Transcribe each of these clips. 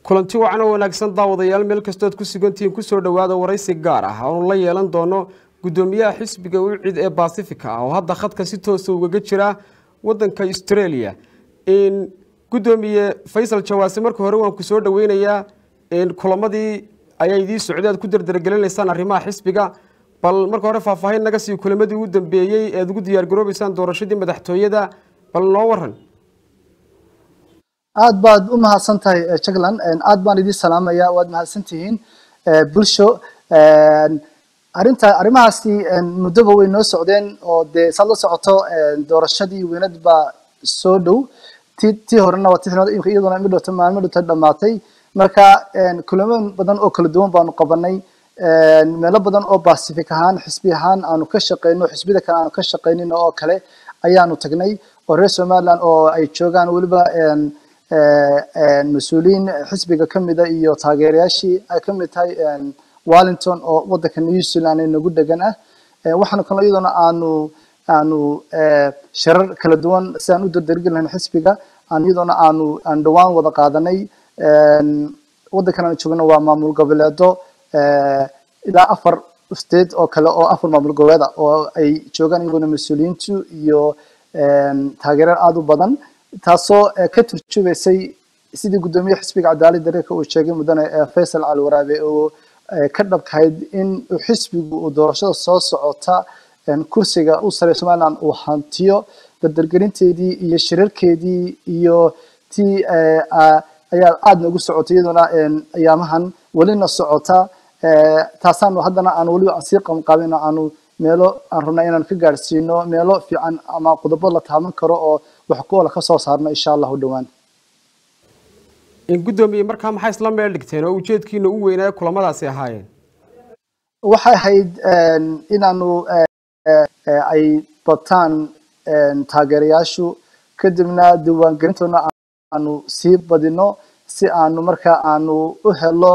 kulanti wacan oo wanaagsan daawadayaal meel kastood ku sugantihiin kusoo dhowaada waraysi gaar ah oonu la yeelan doono guddoomiyaha xisbiga ucid ee baasifica ah oo hadda khadka si toosa ugaga jira wadanka australia guddoomiye faysal jawaase marka hore waan ku soo dhoweynayaa kulamadii ayaa idiin socday aad ku dardargelinaysaan arrimaha xisbiga bal marka hore faahfaahin naga sii kulamadii ugu dambeeyey ead ugu diyaargaroobeysaan doorashadii madaxtooyada bal noo waran aad baad u mahadsan tahay jagland aad baan idiin salaamaya waad mahadsan tihiin bulsho arinta arrimahaasi muddoba way noo socdeen oo dee saad la socoto doorashadii weynad baa soo dhow ti tii horena waa ti iyaduna midhowta maalmo dhowta dhamaatay marka kulamo badan oo kala duwan baanu qabanay meelo badan oo pacific ahaan xisbi ahaan aanu ka shaqeyno xisbida kale aanu ka shaqeynin oo kale ayaanu tagnay oo reer somaliland oo ay joogaan weliba mas-uuliyiin xisbiga kamida iyo taageerayaashii ay kamid tahay wellington oo wadanka new zealand nagu degan ah waxaana kaloo iyaduna aanu aanu shirar kala duwan si aan u dardargeli lahayn xisbiga aan iyaduna aanu aan dhawaan wada qaadanay wadankan aan joogno waa maamul goboleedo ilaa afar state oo kale oo afar maamul goboleeda oo ay joogaan iyaguna mas-uuliyiintu iyo taageerar aada u badan taasoo ka turjubaysay sidii guddoomiye xisbiga cadaalad dareerka uu sheegay mudane faysal cali waraabe oo ka dhabkahayd in xisbigu uu doorashada soo socota kursiga u sare somaliland uu hantiyo dardargelinteedii iyo shirarkeedii iyo tii ayaa aada noogu socotay iyaduna ayaamahan welina socota taasaanu haddana aan weliba aan sii qabanqaabin aanu meelo aan rabnaa inaan ka gaadhsiino meelo fiican ama qodobo la taaban karo oo wax ku ola ka soo saarno insha allahu dhowaan guddoomiye markaa maxay isla meel dhigteen oo ujeedkiina u weynaayo kulamadaasi ahaayeen waxay ahayd inaanu ay bataan taageerayaashu kadibna diiwaangelintoona aanu sii badino si aanu markaa aanu u helo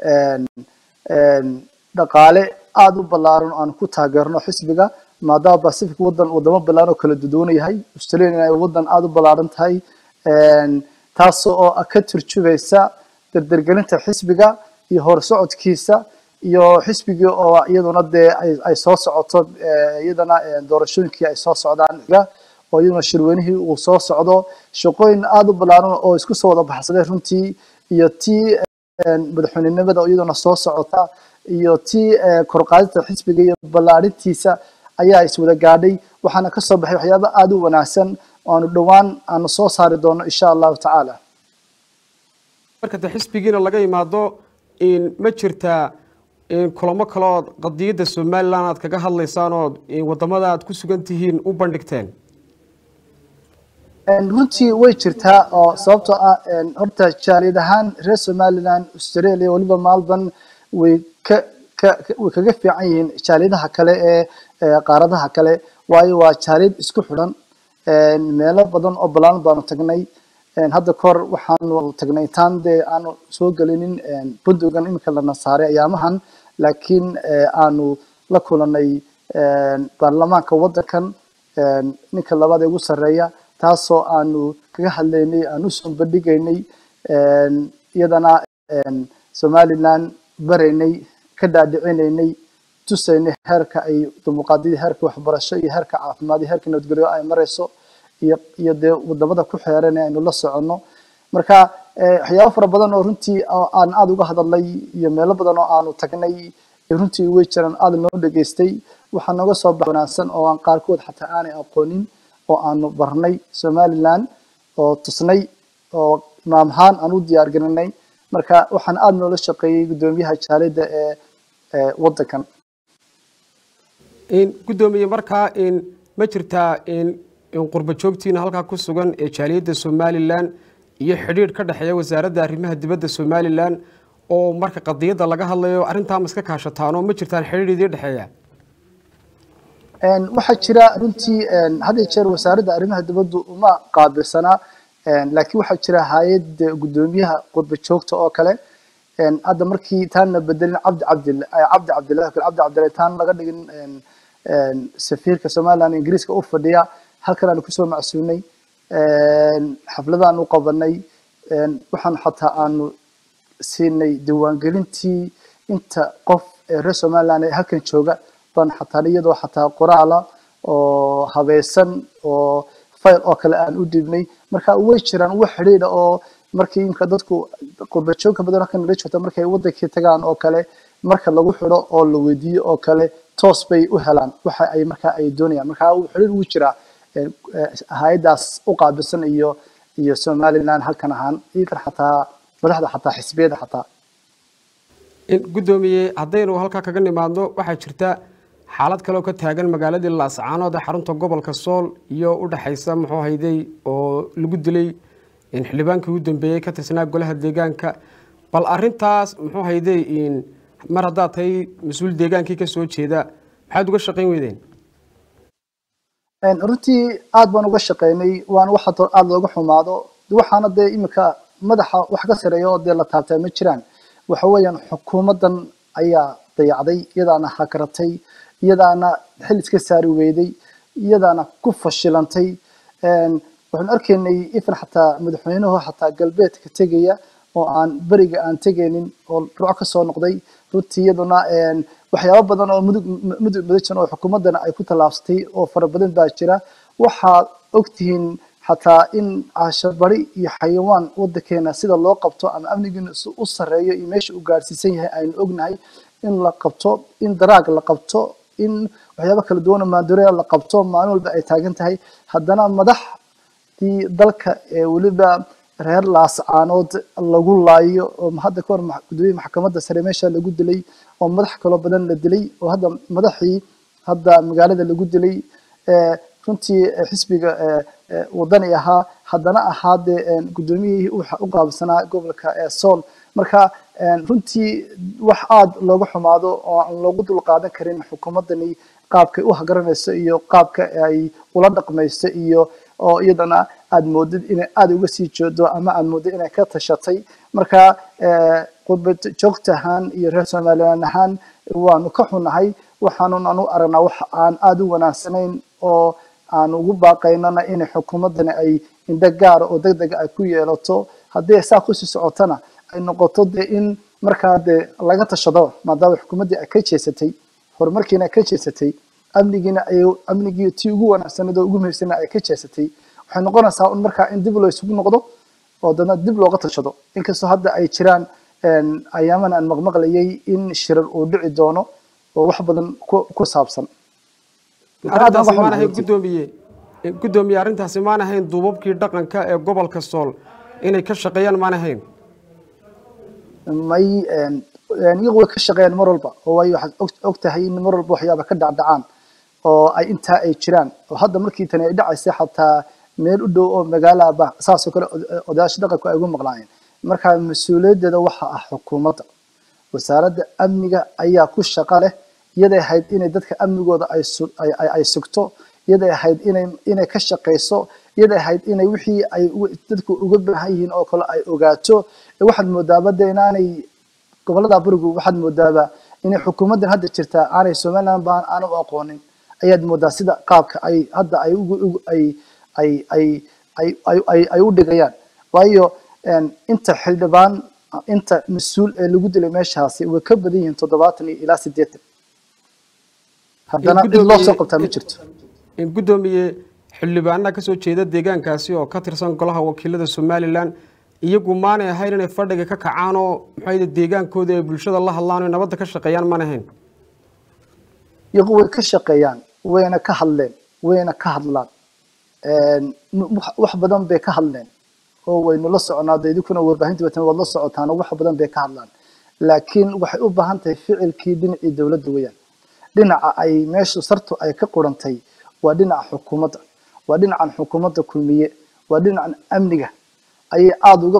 dhaqaale aada u ballaaran oo aanu ku taageerno xisbiga maadaama pacific wadan wadamo ballaaran oo kala duduwan yahay australia ay wadan aada u ballaaran tahay taas oo ka turjubaysa dardargelinta xisbiga iyo horsocodkiisa iyo xisbigii oo iyaduna dee ay soo socoto iyadana doorashooyinkii ay soo socdaan oo iyaduna shirweynihii uu soo socdo shaqooyin aada u ballaaran oo isku soo wada baxsaday runtii iyo tii madaxweynenimada oo iyaduna soo socota iyo tii korqaadinta xisbiga iyo ballaarintiisa ayaa iswada gaadhay waxaana kasoo baxay waxyaaba aada u wanaagsan oo aanu dhowaan aanu soo saari doono insha allahu tacaala marka de xisbigiina laga imaado ma jirtaa kulamo kale ood qadiyadda somaliland aad kaga hadlaysaan ood wadamada aad ku sugan tihiin u bandhigteen runtii way jirtaa oo sababtoo ah horta jaaliyad ahaan reer somaliland australia weliba maalban way ka ka way kaga fiican yihiin jaaliyadaha kale ee qaaradaha kale waayo waa jaaliyad isku xidhan meelo badan oo balaaran baanu tagnay hadda kahor waxaanu tagnay intaan dee aanu soo gelinin bundogan iminka lana saaray ayaamahan laakiin aanu la kulanay baarlamaanka wadankan ninka labaad ee ugu sarreeya taasoo aanu kaga hadlaynay aan usoo bandhigaynay iyadana somaliland baraynay ka dhaadhicinaynay tusaynay heerka ay dimuqraadiyada heerka waxbarasho iyo heerka caafimaad iyo heerka nabadgelyo ay marayso iyo iyo dee wadamada ku xeeran ee aynu la soconno marka waxyaabo fara badan oo runtii aan aada uga hadalnay iyo meelo badan oo aanu tagnay runtii way jiraan aada noo dhageystay waxaa nooga soo bax wanaagsan oo aan qaarkood xataa aanay aqoonin oo aanu barnay somaliland oo tusnay oo imaam ahaan aan u diyaar garinay marka waxaan aada noola shaqeeyey guddoomiyaha jaaliyadda ee wadankan guddoomiye markaa ma jirtaa qurba joogtiina halkaa ku sugan ee jaaliyadda somalilan iyo xidhiidh ka dhexeeya wasaaradda arrimaha dibadda somalilan oo marka qadiyadda laga hadlayo arrintaa ma iska kaashataanoo ma jirtaan xidhiidh idii dhexeeya waxaa jira runtii had iyo jeer wasaaradda arrimaha dibaddu uma qaabilsanaa laakiin waxaa jira hay-ad guddoomiyaha qurba joogta oo kale hadda markii taanna bedelin cabdi cabdil cabdi cabdillahi cabdi cabdillahi taan laga dhigin safiirka somaliland ingiriiska u fadhiya halkan aanu kusoo macsuunay xafladaan u qabanay waxaan xataa aanu siinay diiwaangelintii inta qof ee reer somaliland ee halkan jooga baan xataa iyadoo xataa qoraala oo habaysan oo file oo kale aan u dhiibnay marka way jiraan wax xidhiidha oo markii imka dadku qurbajoogka badan halkan nala joogta markay wadankii tagaan oo kale marka lagu xidho oo la weydiiyo oo kale toos bay u helaan waxa ay markaa ay doonayaan marka xidhiidh wuu jiraa hay-adaas u qaabilsan iyo iyo somaliland halkan ahaan iyakan xataa madaxda xataa xisbiyada xataa guddoomiye haddaynu halkaa kaga nimaadno waxaa jirta xaalad kale oo ka taagan magaaladii laascaanood ee xarunta gobolka sool iyo u dhexaysa muxuu hayday oo lagu dilay xildhibaankii ugu dambeeyey ka tirsanaa golaha deegaanka bal arintaas muxuu hayday mar haddaad tahay mas-uul deegaankii kasoo jeeda maxaad uga shaqayn weydeen runtii aad baan uga shaqaynay waana wax aada looga xumaado waxaana dee iminka madaxa wax ka sareeya oo dee la taabtaa ma jiraan waxa weeyaan xukuumaddan ayaa dayacday iyadaana hakaratay iyadaana xil iska saari weyday iyadaana ku fashilantay waxaan arkaynay ifan xataa madaxweynuhu xataa galbeedka tegaya oo aan beriga aan tegaynin oo ruuc ka soo noqday runtii iyaduna waxyaabo badan oo mudug mudug madajan oo xukuumaddana ay ku tallaabsatay oo fara badan baa jira waxaad ogtihiin xataa in cashabari iyo xayawaan wadankeena sida loo qabto ama amnigiina u sareeyo iyo meesha uu gaadhsiisan yahay aynu ognahay in la qabto in daraag la qabto in waxyaabo kala duwan oo maandureya la qabto maalin walba ay taagan tahay haddana madaxdii dalka ee weliba reer laascaanood lagu laayo oo hadda kahor gudoomiye maxkamadda sare meesha lagu dilay oo madax kaloo badan la dilay oo hadda madaxii hadda magaalada lagu dilay runtii xisbiga wadani ahaa haddana ahaa dee guddoomiyihii u qaabsanaa gobolka sool marka runtii wax aada looga xumaado oo aan loogu dulqaadan karin xukuumaddani qaabkay u hagaranayso iyo qaabka ay ula dhaqmayso iyo oo iyadana aada moodid inay aada uga sii jeedo ama aada moodid inay ka tashatay marka qurbad joogta ahaan iyo reer somaliland ahaan waanu ka xunahay waxaanun anu aragnaa wax aan aada u wanaagsanayn oo aan ugu baaqaynana inay xukuumaddani ay indho gaara oo deg dega ay ku yeelato haddii saa kusii socotona ay noqoto dee in markaa dee laga tashado maadaama xukuumaddii ay ka jeesatay horumarkiina ay ka jeesatay amnigiina ay amnigii tii ugu wanaagsanad oo ugu muhiimsana ay ka jeesatay waxay noqonaysaa un markaa in dib loo isugu noqdo oo dana dib looga tashado inkastoo hadda ay jiraan ayaaman aan maqmaqlayay in shirar uu dhici doono oo wax badan ku saabsan arrintaasi maan ahayn guddoomiye guddoomiye arrintaasi maan ahayn duubabkii dhaqanka ee gobolka sool inay ka shaqeeyaan maan ahayn may iyagu way ka shaqeeyaan mar walba oo waayo waxaad og tahay in mar walba waxyaaba ka dhacdhacaan oo ay intaa ay jiraan oo hadda markii tani ay dhacaysay xataa meel u dhow oo magaalaaba saasoo kale odayaasha dhaqanku ay ugu maqlaayeen marka mas-uuliyaddeeda waxa ah xukuumadda wasaaradda amniga ayaa ku shaqo leh iyaday ahayd inay dadka amnigooda ay sugto iyaday ahayd inay inay ka shaqayso iyaday ahayd inay wixii ay dadku uga baahan yihiin oo kale ay ogaato waxaad moodaaba de inaanay gobolada burigu waxaad moodaaba inay xukuumaddan hadda jirtaa aanay somaliland baan aana u aqoonin ayaad moodaa sida qaabka ay hadda ay ay ay ay ay ay ay u dhigayaan waayo inta xildhibaan inta mas-uul ee lagu dilay meeshaasi way ka badan yihiin toddobaatan iyo ilaa siddeetan haddana cid loo soo qabtaa ma jirto guddoomiye xildhibaanaha ka soo jeeda deegaankaasi oo ka tirsan golaha wakiilada somalilan iyagu maanay ahayn inay fadhiga ka kacaan oo maxay deegaankooda ay bulshada la hadlaan oo nabadda ka shaqeeyaan maan ahayn iyagu way ka shaqeeyaan wayna ka hadleen wayna ka hadlaan wax badan bay ka hadleen oo waynu la soconaa de idinkuna warbaahinta watan waad la socotaan oo wax badan bay ka hadlaan laakiin waxay u baahan tahay ficilkii dhinacii dowladda weeyaan dhinaca ay meeshu sartu ay ka qurantay waa dhinaca xukuumadda waa dhinacan xukuumadda kulmiye waa dhinacan amniga ayay aada uga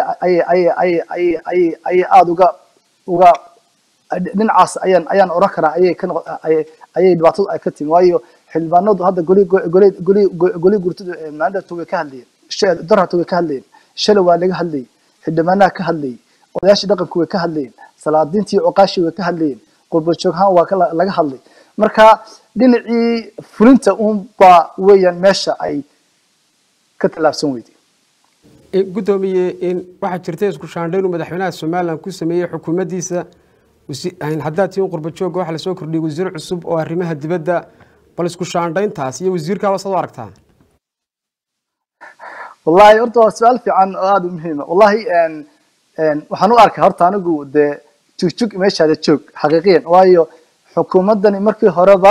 ayay aada uga uga dhinacaas ayaan ayaan oran karaa ayay ka ayay dhibaatadu ay ka timi waayo xildhibaanadu hadda goli goli goli goli gurtadu maandhatu way ka hadlayeen darhatu way ka hadlayeen shalay waa laga hadlayay xildhibaanaha ka hadlayay odayaashii dhaqanku way ka hadlayeen salaadiintii cuqaashii way ka hadlayeen qurbajooghaan waa laga hadlay marka dhinacii fulinta uun baa weeyaan meesha ay ka tallaabsan weyday guddoomiye waxaa jirta isku shaandhayn uu madaxweynaha somalilan ku sameeyey xukuumaddiisa haddaad tiin qurba jooga waxaa lasoo kordhiyey wasiir cusub oo arrimaha dibadda bal isku shaandhayntaas iyo wasiirkaaba sad u aragtaa wallahi horta waa su-aal fiican oo aada u muhiima wallahi waxaan u arkaa horta anigu dee jugjug meeshaada joog xaqiiqiyan waayo xukuumaddani markii horeba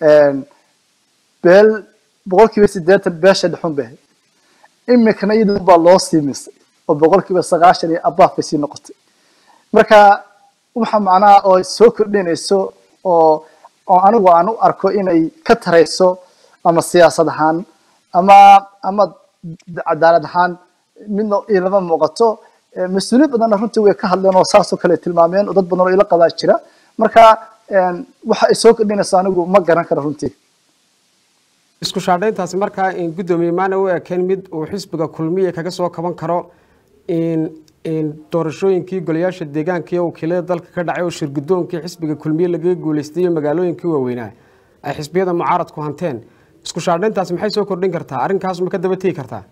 beel boqolkiiba siddeetan beesha dhexun bay imikana iyada baa loo sii misay oo boqolkiiba sagaashan iyo abaaf bay sii noqotay marka waxa macnaha oo soo kordhinayso oo oo anigu aan u arko inay ka tarayso ama siyaasad ahaan ama ama cadaalad ahaan midna ilama muuqato mas-uuliyiin badanna runtii way ka hadleen oo saasoo kale tilmaameen oo dad badan oo ila qabaa jira marka waxa ay soo kordhinayso anigu ma garan karo runtii isku shaandhayntaasi markaa guddoomiye maana u ekeen mid uu xisbiga kulmiya kaga soo kaban karo doorashooyinkii golayaasha deegaanka iyo wakiilada dalka ka dhacay oo shirgudoonkii xisbiga kulmiye lagaga guuleystay iyo magaalooyinkii waaweynaa ay xisbiyada mucaaradku hanteen isku shaandhayntaasi maxay soo kordhin kartaa arrinkaas ma ka daba tegi kartaa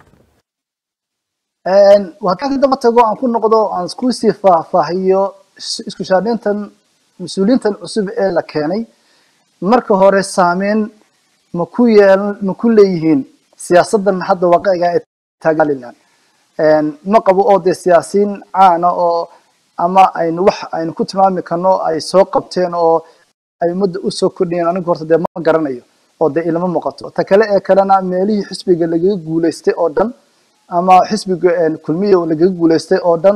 haddaan ka daba tago aan ku noqdo aan iskusii faahfaahiyo isku shaandhayntan mas-uuliyiintan cusub ee la keenay marka hore saameyn ma ku yeel ma ku leeyihiin siyaasaddan hadda waaqiciga ee taagalilan ma qabo oo dee siyaasiyiin caana oo ama aynu wax aynu ku tilmaami karno ay soo qabteen oo ay ummadda usoo kordhiyeen anigu horta dee ma garanayo oo dee ilama muuqato ta kale ee kalena meelihii xisbiga lagaga guuleystay oo dhan ama xisbiga kulmiya lagaga guuleystay oo dhan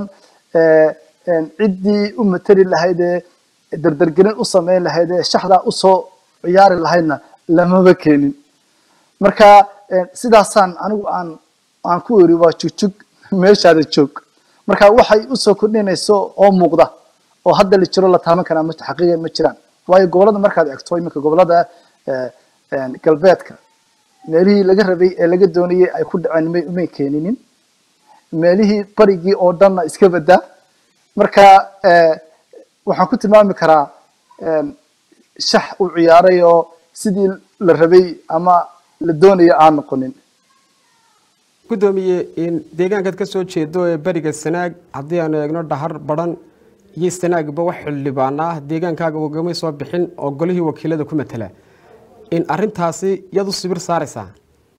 ciddii u matali lahayd ee dardargelin u sameyn lahayd ee shaxdaa usoo ciyaari lahaydna lamaba keenin marka sidaasaan anigu aan aan ku eri waa jugjug meeshaada joog marka waxay usoo kordhinayso oo muuqda oo hadda la jiro la taaban karaa xaqiiqan ma jiraan waayo gobolada markaad egto iminka gobolada galbeedka meelihii laga rabay ee laga doonayay ay ku dhaceen may umay keeninin meelihii barigii oo dhanna iska badaa marka waxaan ku tilmaami karaa shax u ciyaaray oo sidii la rabay ama la doonaya aan noqonin guddoomiye deegaankaad ka soo jeedo ee beriga sanaag haddii aanu eegno dhahar badhan iyo sanaagba wax xildhibaan ah deegaankaaga wagamay soo bixin oo golihii wakiilada ku matala in arrintaasi yaad u sibir saaraysaa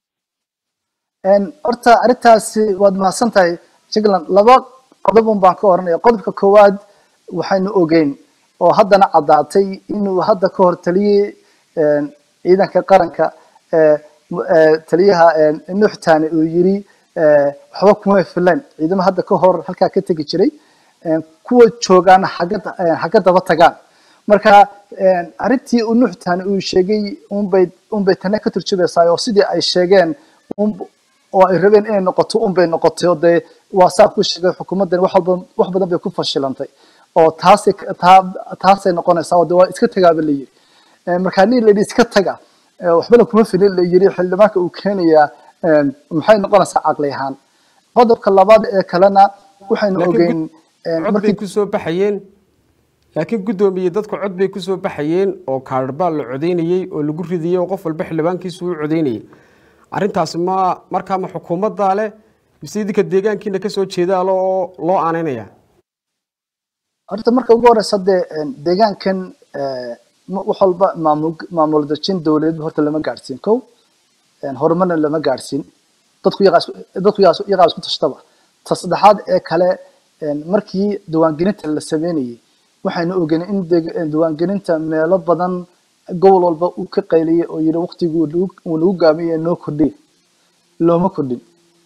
horta arrintaasi waad mahadsan tahay jigland laba qodobun baan ka oranaya qodobka koowaad waxaynu ogeyn oo haddana caddaatay inuu hadda ka hor taliyey ciidanka qaranka taliyaha nuuxtaani uu yiri waxba kuma filan ciidamo hadda ka hor halkaa ka tegi jiray kuwa joogaana xagga daba tagaan marka arrintii uu nuuxtaani uu sheegay unbay unbay tana ka turjubaysaa oo sidii ay sheegeen oo ay rabeen inay noqoto unbay noqotay oo dee waa saa ku sheegay xukuumaddan wax walba wax badan bay ku fashilantay oo taasay taasay noqonaysaa oo dee waa iska tagaaba la yiri marka nin la yidhi iska taga waxbana kuma filin la yiri xildhibaanka uu keenayaa maxay noqonaysaa caqli ahaan qodobka labaad ee kalena waxaynu ogeyn cod bay kusoo baxayeen laakiin guddoomiye dadku cod bay kusoo baxayeen oo kaadhbaa la codeynayey oo lagu ridayey oo qof walba xildhibaankiisu u codeynayay arrintaasi ma markaa ma xukuumaddaa leh mise idinka deegaankiina kasoo jeedaalo oo loo aaneynaya horta marka ugu horeysa dee deegaankan wax walba maamul maamul dejin dowladeed horta lama gaadhsiin kow horumarna lama gaadhsiin dadku dadku iyagaa isku tashtaba ta saddexaad ee kale markii diiwaangelinta la sameynayay waxaynu ogeyn in diiwaangelinta meelo badan gobol walba uu ka qayliyay oo yiri waqtigii uu nagu gaabiyay noo kordhiy looma kordhin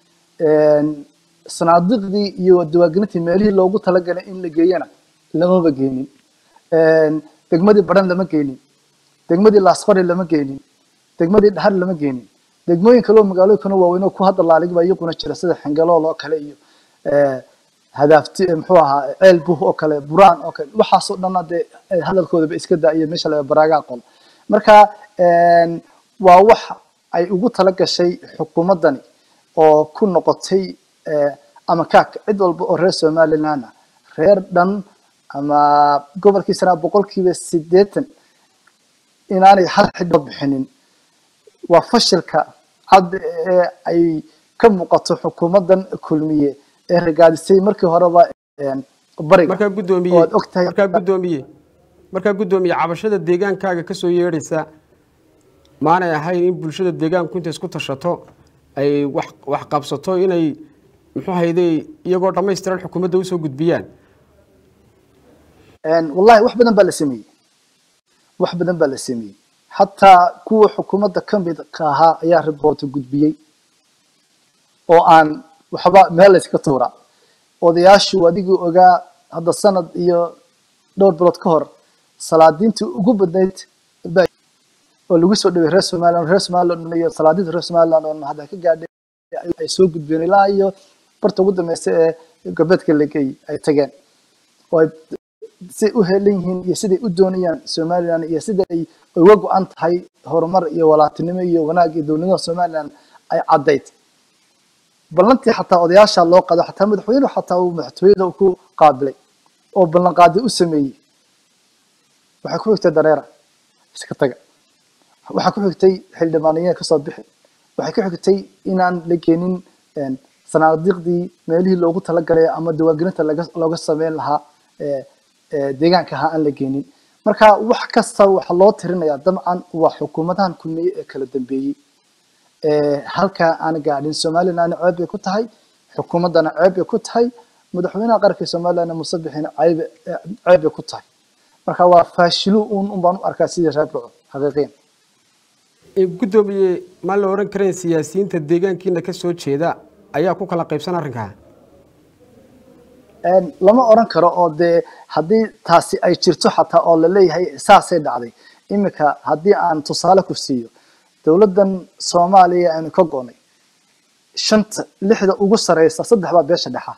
sanaadiqdii iyo diiwaangelintii meelihii loogu talagalay in la geeyana lamaba geenin degmadii baran lama geenin degmadii laasqori lama geenin degmadii dhahar lama geenin degmooyin kaleo magaalooyinkana waaweyn oo ku hadda laalig baa iyaguna jira sida xingalool oo kale iyo hadaafti muxuu ahaa ceel buh oo kale buraan oo kale waxaasoo dhanna dee hadalkoodaba iska daa'iyo meesha laga baraagaa qol marka waa wax ay ugu tala gashay xukuumaddani oo ku noqotay ama kaak cid walba oo reer somaliland ah reer dhan ama gobolkiisana boqolkiiba siddeetan inaanay hal xidba bixinin waa fashilka hadda ee ay ka muuqato xukuumaddan kulmiye ee ragaadisay markii horeba bariga markaa guddoomiye oo aad ogtahay markaa guddoomiye markaa guddoomiye cabashada deegaankaaga ka soo yeedhaysa maanay ahayn in bulshada deegaanku intay isku tashato ay wax wax qabsato inay muxuu hayday iyagoo dhammaystiran xukuumadda usoo gudbiyaan wallahi wax badan baa la sameeyey wax badan baa la sameeyey xataa kuwa xukuumadda ka mid ka ahaa ayaa riboorta gudbiyey oo aan waxba meel layska tuura odayaashu adigii ogaa hadda sanad iyo dhowr bilood ka hor salaadiintii ugu badnayd oo lagu soo dhaway reer somaliland reer somaliland iyo salaadiinta reer somaliland oo hadda ka gaadhay ay soo gudbeen ilaa iyo barta ugu dambeysa ee galbeedka lageey ay tageen oo ay siday u helan yihiin iyo siday u doonayaan somaliland iyo sida ay uga go-an tahay horumar iyo walaatinimo iyo wanaag iyo dowladnimada somaliland ay caddayd ballantii xataa odayaasha loo qado xataa madaxweynuhu xataa uu madaxtooyada ku qaabilay oo ballanqaadi u sameeyey waxay ku xigtay dareera iska taga waxaa ku xigtay xildhibaaniyada kasoo bixi waxay ku xigtay inaan la keenin sanaadiiqdii meelihii loogu talagalay ama diiwaangelinta looga sameyn lahaa deegaanka ahaa aan la geenin marka wax kasta waxa loo tirinayaa dabcan waa xukuumadahan kulmiye ee kala dambeeyey halkaa aan gaadhin somalilandna ceeb bay ku tahay xukuumaddana ceeb bay ku tahay madaxweynaha qaranka somalilandna musabixina ceeb bay ku tahay marka waa faashilu un un baan u arkaa sidii reer dhaco xaqiiqiyan guddoomiye maan la oran karayn siyaasiyiinta deegaankiina ka soo jeeda ayaa ku kala qaybsan arrinkaa lama oran karo oo dee haddii taasi ay jirto xataa oo laleeyahay saasay dhacday iminka haddii aan tusaale ku siiyo dowladdan soomaaliya aynu ka go'nay shanta lixda ugu sareysa saddex baa beesha dhexa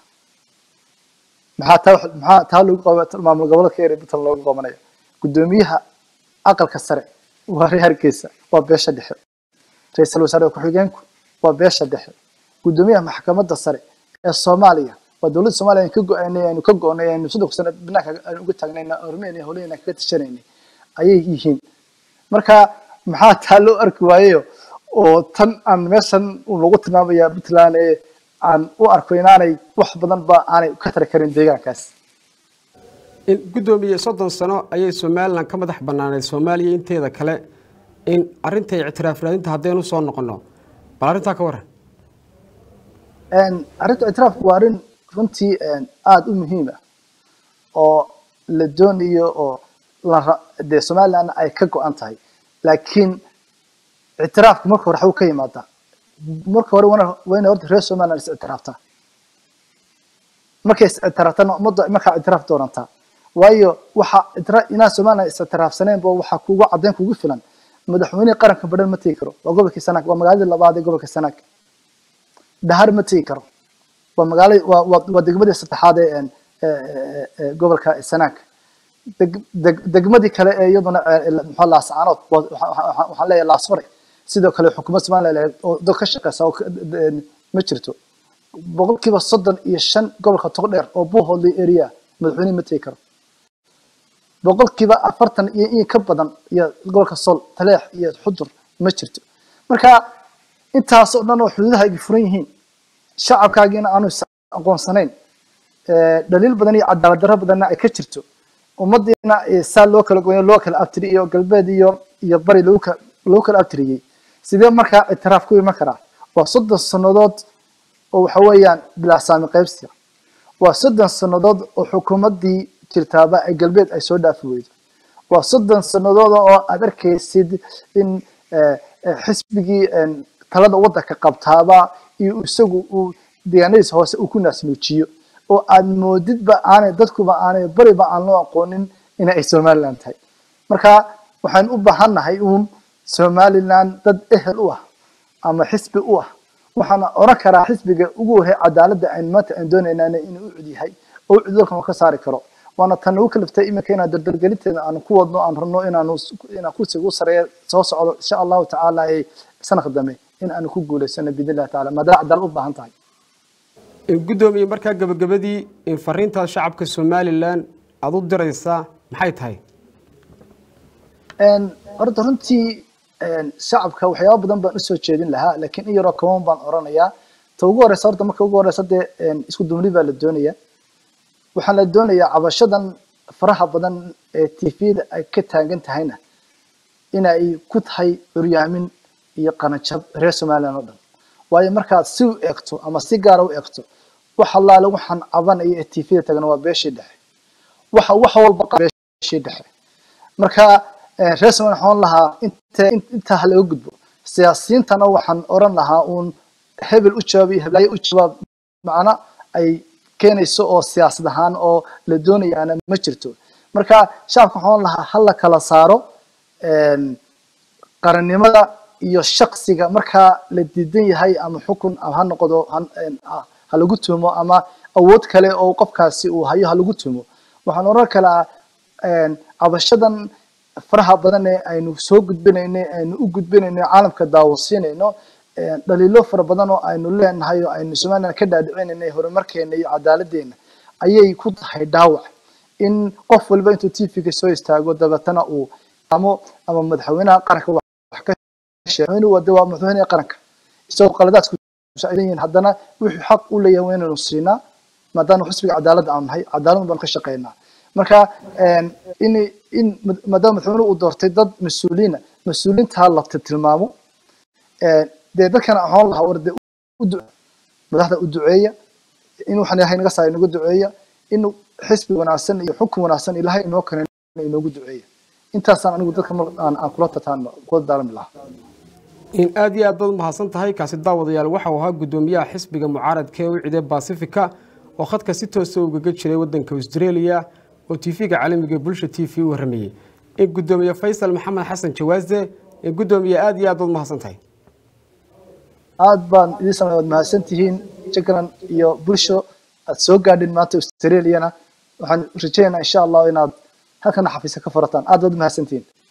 maxaa taa maxaa taa lagu qaba maamul goboleedka ee puntland loogu qabanaya guddoomiyaha aqalka sare waa reer hargeysa waa beesha dhexe ra-iisul wasaare ku-xigeenku waa beesha dhexe guddoomiyaha maxkamadda sare ee soomaaliya waa dowladda soomaaliya ka go-aanay aynu ka go-nay aynu saddex sano banaanka aynu uga taagnayna ormeyna howlahayna kaga tashanaynay ayay yihiin marka maxaa taa loo arki waayeyo oo tan aan meeshan lagu tilmaamaya puntland ee aan u arko inaanay wax badan ba aanay ka tari karin deegaankaas guddoomiye soddon sano ayay somalilan ka madax banaaneed soomaaliya inteeda kale in arrinta ictiraaf raadinta haddaynu soo noqono bal arrintaa ka waran arrinta ictiraafku waa arrin runtii aada u muhiim ah oo la doonayo oo dee somaliland ay ka go-an tahay laakiin ictiraafku marka hore waxuu ka yimaadaa marka hore waa inay horta reer somaliland is ictiraaftaa markay is ictiraaftaan ummadda markaa ictiraaf doonantaa waayo waxa inaa somaliland is ictiraafsaneenba waxaa kugu caddeyn kugu filan madaxweynihii qaranka badhan ma tegi karo waa gobolkii sanaag waa magaaladii labaad ee gobolka sanaag dhahar ma tegi karo waa magaala waa degmadii saddexaad ee gobolka sanaag degmadii kale ee iyaduna muxuu laascaanood waxaan leeyahay laasfare sidoo kale xukuumad somaliland oo dad ka shaqeysa oo ma jirto boqolkiiba soddon iyo shan gobolka togdheer oo buuhoodley area madaxweynihi ma tegi karo boqolkiiba afartan iyo in ka badan iyo gobolka sol taleex iyo xudur ma jirto marka intaas oo dhan oo xuduudaha ay furan yihiin shacabkaagiina aanu aqoonsanayn dhaliil badan iyo cadaalad darro badanna ay ka jirto ummadiina saa loo kala goyo loo kala abtiri iyo galbeed iyo iyo bari lagu lagu kala abtiriyey sidee markaa ictiraaf ku iman karaa waa soddon sannadood oo waxa weeyaan bilaa saami qaybsiga waa soddon sannadood oo xukuumaddii jirtaaba ay galbeed ay soo dhaafi weydo waa soddon sannadood oo aad arkaysid in xisbigii talada waddanka qabtaaba iyo isagu uu deegaanadiisa hoose uu ku naasnuujiyo oo aad moodidba aanay dadkuba aanay bariba aan loo aqoonin in ay somaliland tahay marka waxaan u baahannahay uun somaliland dad ehel u ah ama xisbi u ah waxaana oran karaa xisbiga ugu wahay cadaaladda aynu maanta aan doonaynaan inuu u cud yahay oo u cudurkan ka saari karo waana tan ugu kaliftay iminka inaan dardargelinteeda aanu ku wadno aan rabno inaanu inaan kursiga ugu sareeya soo socdo insha allahu tacaala ee sanadka dambe in aanu ku guulaysano biidn illahi taala maadaama cadaalad u baahan tahay guddoomiye markaa gabagabadii in fariintaas shacabka somalilan aada u diraysaa maxay tahay horta runtii shacabka waxyaaba badan baan usoo jeedin lahaa laakiin in yaroo kaban baan oranayaa ta ugu horeysa horta marka ugu horeysa dee isku duubni baa la doonaya waxaan la doonayaa cabashadan faraha badan ee tvda ay ka taagan tahayna in ay ku tahay curyaamin iyo qanajab reer somaliland oo dhan waayo markaad si u eegto ama si gaara u eegto wax allaale waxaan cabanaya ee tvda tagan waa beeshii dhexe waxa wax walba beeshii dhexe marka reer somaliland waxaan lahaa inta intaa ha laga gudbo siyaasiyiintana waxaan oran lahaa uun hebel u jawaab iyo heblaayo u jawaab macna ay keenayso oo siyaasad ahaan oo la doonayaana ma jirto marka shacabka waxaan lahaa ha la kala saaro qarannimada iyo shaksiga markaa la diidan yahay ama xukun ha noqdo ha lagu tuumo ama awood kale oo qofkaasi uu hayo ha lagu tuumo waxaan oran kalaa cabashadan faraha badan ee aynu soo gudbinayno aynu u gudbinayno caalamka daawasiinayno dhaliilo fara badan oo aynu leenahay oo aynu somaliland ka dhaadhicinayna horumarkeena iyo cadaaladdeena ayay ku tahay dhaawac in qof walba intuu tvga soo istaago dabeetana uu ama ama madaxweynaha qaranka wax ka sheego wade waa madaxweynaha qaranka isagoo qaladaadku yihiin haddana wuxuu xaq u leeyahay waa inaynu siinaa maadaama xisbiga cadaaladda aanu nahay cadaalad baan ka shaqeynaa marka in in maadaama madaxweynuhu uu doortay dad mas-uuliina mas-uuliintaa la tilmaamo dee dadkana axoon lahaa war dee madaxda u duceeya in waxaan ilahay naga saara inagu duceeya in xisbi wanaagsan iyo xukun wanaagsan ilahay inoo kane inoogu duceeya intaasaan anigu dadka aan kula tataan kula daalami lahaa in aad iyo aad baad umahadsan tahay kaasi daawadayaal waxau ahaa guddoomiyaha xisbiga mucaaradka ee u ciday baasifica oo khadka si toosa ugaga jiray wadanka australia oo tv-ga caalamiga bulsha t v u warramayey in guddoomiye faysal maxamed xasan jawaaze in guddoomiye aad iyo aad baad umahadsan tahay aad baan idin samay waad mahadsan tihiin jagran iyo bulsho aad soo gaadhin maanta australiana waxaan rajaynaynaa insha allah inaad halkana xafiisa ka furataan aad baad umahadsan tihiin